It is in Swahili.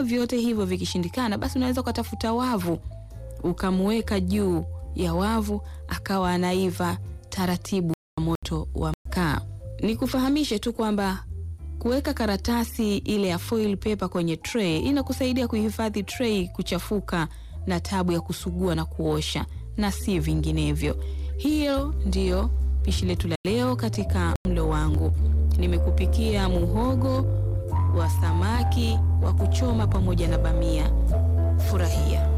Kama vyote hivyo vikishindikana, basi unaweza ukatafuta wavu ukamweka juu ya wavu akawa anaiva taratibu kwa moto wa mkaa. Nikufahamishe tu kwamba kuweka karatasi ile ya foil paper kwenye tray inakusaidia kuhifadhi tray kuchafuka na tabu ya kusugua na kuosha na si vinginevyo. Hiyo ndiyo pishi letu la leo katika mlo wangu. Nimekupikia muhogo wa samaki wa kuchoma pamoja na bamia. Furahia.